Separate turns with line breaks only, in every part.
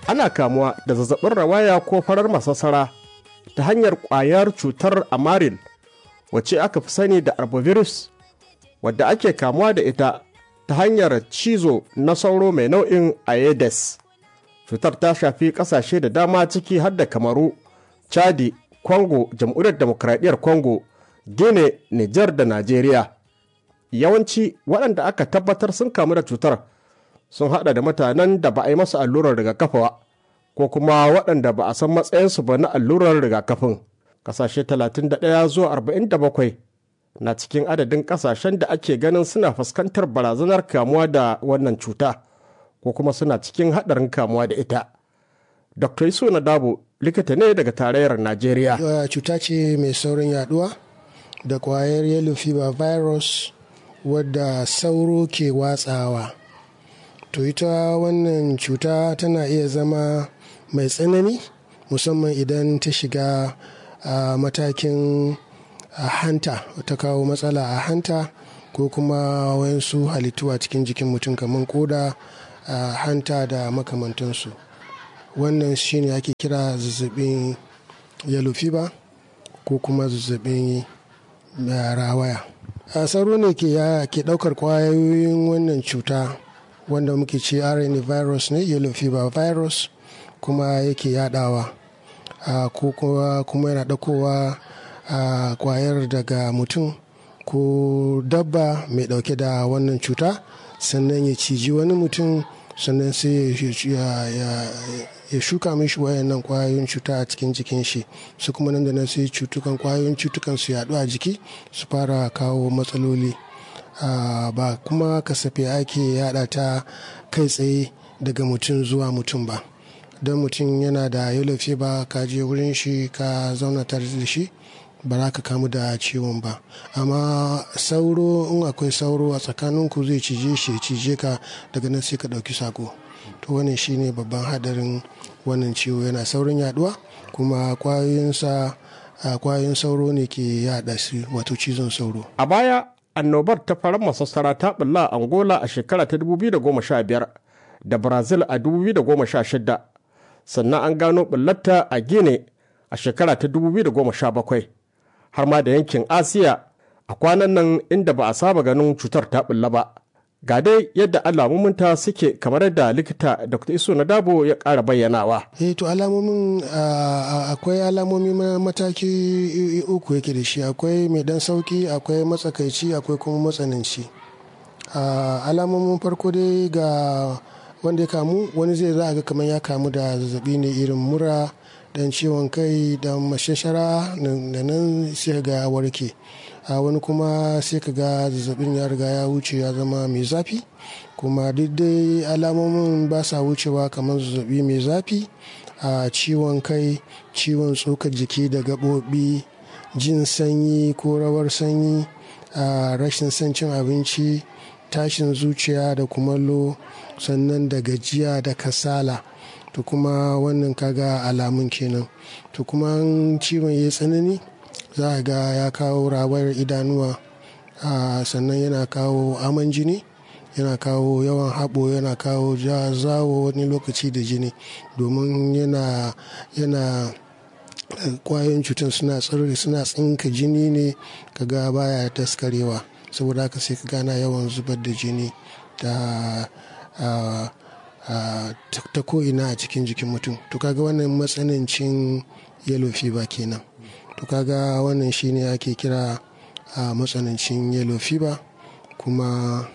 ana kamuwa da zazzabin rawaya ko farar masassara ta hanyar ƙwayar cutar amaril wacce aka fi sani da arbovirus wadda ake kamuwa da ita ta hanyar cizo na sauro mai nau'in aedes cutar ta shafi ƙasashe da dama ciki har da kamaru chadi congo jamhuriyar demokradiyyar congo guinea niger da najeriya yawanci waɗanda aka tabbatar sun kamu da cutar sun haɗa da mutanen da ba a yi masu allurar rigakafi ba ko kuma waɗanda ba a san matsayinsu ba na allurar rigakafin ƙasashe 31 zuwa 47 na cikin adadin ƙasashen da ake ganin suna fuskantar barazanar kamuwa da wannan cuta ko kuma suna cikin haɗarin kamuwa da ita dr iso na dabo likita ne daga tarayyar najeriya
cuta ce mai saurin yaduwa da kwayar yellow fever virus wadda sauro ke watsawa to ita wannan cuta tana iya zama mai tsanani musamman idan ta shiga a matakin hanta ta kawo matsala a hanta ko kuma wayansu halittu a cikin jikin mutum kamar koda hanta da makamantansu wannan shine ake kira zazzabin yellow fever ko kuma zazzabin rawaya a sauro ne ke daukar kwayoyin wannan cuta wanda muke ce rna virus ne yellow fever virus kuma yake yadawa ko kuma yana daukowa kwayar daga mutum ko dabba mai dauke da wannan cuta sannan ya ciji wani mutum sannan sai ya shuka mishi wayannan kwayoyin cuta a cikin jikin shi su kuma nan da nan sai cutukan kwayoyin cutukan su yaɗu a jiki su fara kawo matsaloli ba kuma kasafe ake yada ta kai tsaye daga mutum zuwa mutum ba don mutum yana da yellow fever ka je wurin shi ka zauna tare da shi ba za ka kamu da ciwon ba amma sauro in akwai sauro a tsakaninku zai cije shi cije ka daga nan sai ka ɗauki sako to wannan shine babban hadarin wannan ciwo yana saurin yaduwa kuma kwayoyinsa kwayoyin sauro ne ke yada su wato cizon sauro
a baya annobar ta farar masassara ta bulla a angola a shekara ta 2015 da brazil a 2016 sannan an gano bullarta a gine a shekara ta 2017 har ma da yankin asiya a kwanan nan inda ba a saba ganin cutar ta bulla ba ga dai yadda alamominta suke kamar yadda likita dr iso na dabo ya ƙara bayyanawa
eh to alamomin akwai alamomi mataki uku yake da shi akwai mai dan sauki akwai matsakaici akwai kuma matsananci alamomin farko dai ga wanda ya kamu wani zai za a ga kamar ya kamu da zazzabi ne irin mura dan ciwon kai da mashashara da nan sai ga warke a wani kuma sai ka ga zazzabin ya riga ya wuce ya zama mai zafi kuma duk dai alamomin ba sa wucewa kamar zazzabi mai zafi a ciwon kai ciwon tsokar jiki da gaɓoɓi jin sanyi ko rawar sanyi a rashin son cin abinci tashin zuciya da kumallo sannan da gajiya da kasala to kuma wannan kaga alamun kenan to kuma ciwon ya tsanani za a ga ya kawo rawar idanuwa sannan yana kawo aman jini yana kawo yawan haɓo yana kawo zawo wani lokaci da jini domin yana yana kwayoyin cutar suna tsirri suna tsinka jini ne kaga baya daskarewa saboda haka sai ka gana yawan zubar da jini da ta ko'ina a cikin jikin mutum to kaga wannan matsanancin yellow fever kenan to kaga wannan shine ake kira a matsanancin yellow fever kuma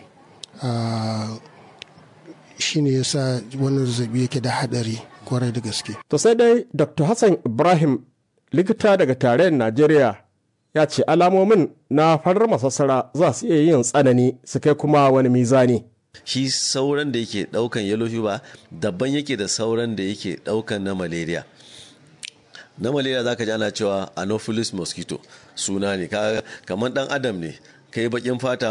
shine yasa wannan zazzabi yake da hadari kwarai da gaske
to sai dai dr hassan ibrahim likita daga tarayyar najeriya ya ce alamomin na farar masassara za su iya yin tsanani su kai kuma wani mizani
shi sauran da yake daukan yellow fever daban yake da sauran da yake daukan na malaria na malaria zaka ji ana cewa anopheles mosquito suna ne kamar dan adam ne kai bakin fata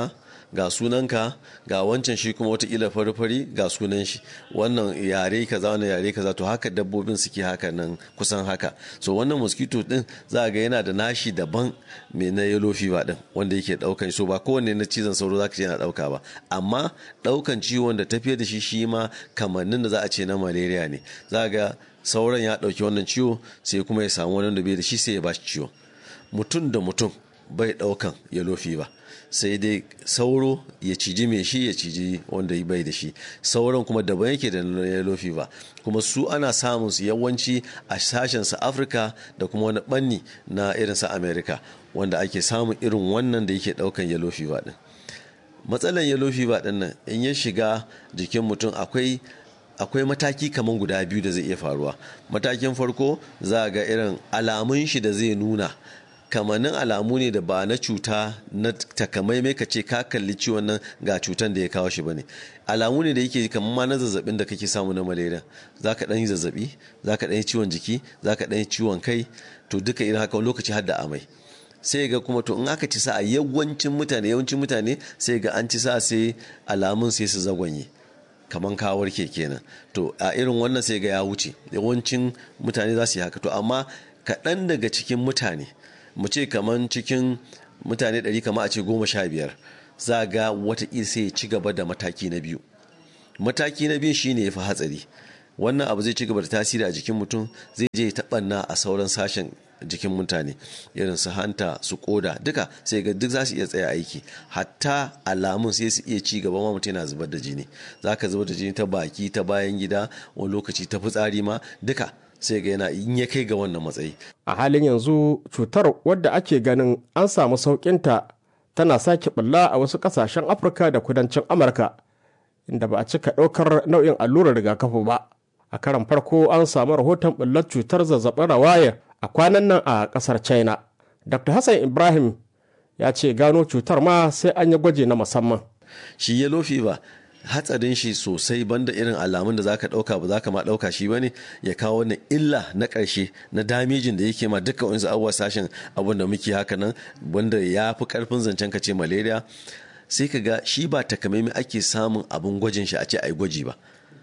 ga sunanka ga wancan shi kuma watakila fari-fari ga sunan shi wannan yare kaza wannan yare kaza to haka dabbobin suke haka nan kusan haka so wannan mosquito din za ga yana da nashi daban mai na yellow fever din wanda yake daukan so ba kowanne na cizon sauro zaka ce yana dauka ba amma daukan ciwon da tafiye da shi shi ma kamannin da za a ce na malaria ne za ga sauran ya dauki wannan ciwo sai kuma ya samu wani da bai da shi sai ya ba shi ciwo mutum da mutum bai daukan yellow fever sai dai sauro ya ciji mai shi ya ciji wanda bai da shi sauran kuma daban yake da yellow fever kuma su ana samun su yawanci a sashen su afirka da kuma wani banni na irin su america wanda ake samun irin wannan da yake daukan yellow fever din matsalan yellow fever din nan in ya shiga jikin mutum akwai akwai mataki kamar guda biyu da zai iya faruwa matakin farko za ga irin alamun shi da zai nuna kamannin alamu ne da ba na cuta na takamaimai ka ce ka kalli ciwon nan ga cutan da ya kawo shi bane alamu ne da yake kamar ma na zazzabin da kake samu na malaria za ka ɗan yi zazzabi za ka ɗan yi ciwon jiki za ka ɗan yi ciwon kai to duka irin haka lokaci har da amai sai ga kuma to in aka ci sa a yawancin mutane yawancin mutane sai ga an ci sa sai alamun sai su zagwanye kaman kawar ke kenan to a irin wannan sai ga ya wuce yawancin mutane za su yi haka to amma kaɗan daga cikin mutane mu ce kaman cikin mutane ɗari kama a ce goma sha biyar za ga watakila sai ya ci gaba da mataki na biyu mataki na biyu shine ya fi hatsari wannan abu zai ci gaba da tasiri a jikin mutum zai je taɓanna a sauran sashen jikin mutane irin su hanta su koda duka sai ga duk za su iya tsaya aiki hatta alamun sai su iya ci gaba ma mutum yana zubar da jini za ka zubar da jini ta baki ta bayan gida wani lokaci ta fitsari ma duka sai ga yana in ya kai ga wannan matsayi
a halin yanzu cutar wadda ake ganin an samu sauƙinta tana sake bulla a wasu ƙasashen afirka da kudancin amurka inda ba a cika ɗaukar nau'in allurar rigakafi ba a karan farko an samu rahoton bullar cutar zazzabin rawayar a kwanan nan a ƙasar china dr hassan ibrahim ya ce gano cutar ma sai an yi gwaji na musamman
shi yellow fever hatsarin shi sosai banda irin alamun da zaka dauka ba zaka ma dauka shi bane ya kawo wani illa na karshe na damijin da yake ma duka wani abubuwa sashen abun da muke haka nan wanda ya fi karfin zancen ka ce malaria sai ka ga shi ba takamaimai ake samun abun gwajin shi a ce ai gwaji ba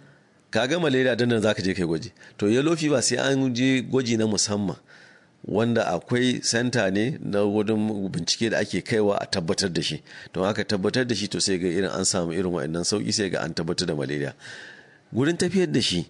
kaga malaria dan nan zaka je kai gwaji to yellow fever sai an je gwaji na musamman wanda akwai senta ne na wurin bincike da ake kaiwa a tabbatar da shi don haka tabbatar da shi to sai ga irin an samu irin wa'annan sauki sai ga an tabbatar da malaria gurin tafiyar da shi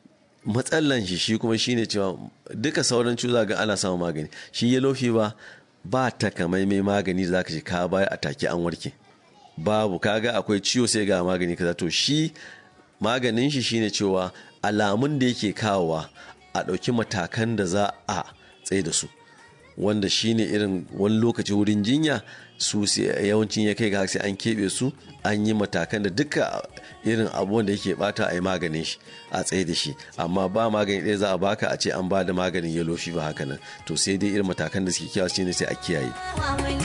matsalan shi shi kuma shine cewa duka sauran cuza ga ana samun magani shi yellow fever ba takamaimai magani da zaka ji ka baya a take an warke babu kaga akwai ciwo sai ga magani kaza to shi maganin shi shine cewa alamun da yake kawowa a ɗauki matakan da za a tsaye da su wanda shine irin wani lokaci wurin jinya su yawancin ya kai ga sai an keɓe su an yi matakan da duka irin abubuwan da yake bata a yi maganin shi a tsaye da shi amma ba magani ɗaya za a baka a ce an ba da maganin yellow fever haka nan to sai dai irin matakan da suke kiyawa shine sai a kiyaye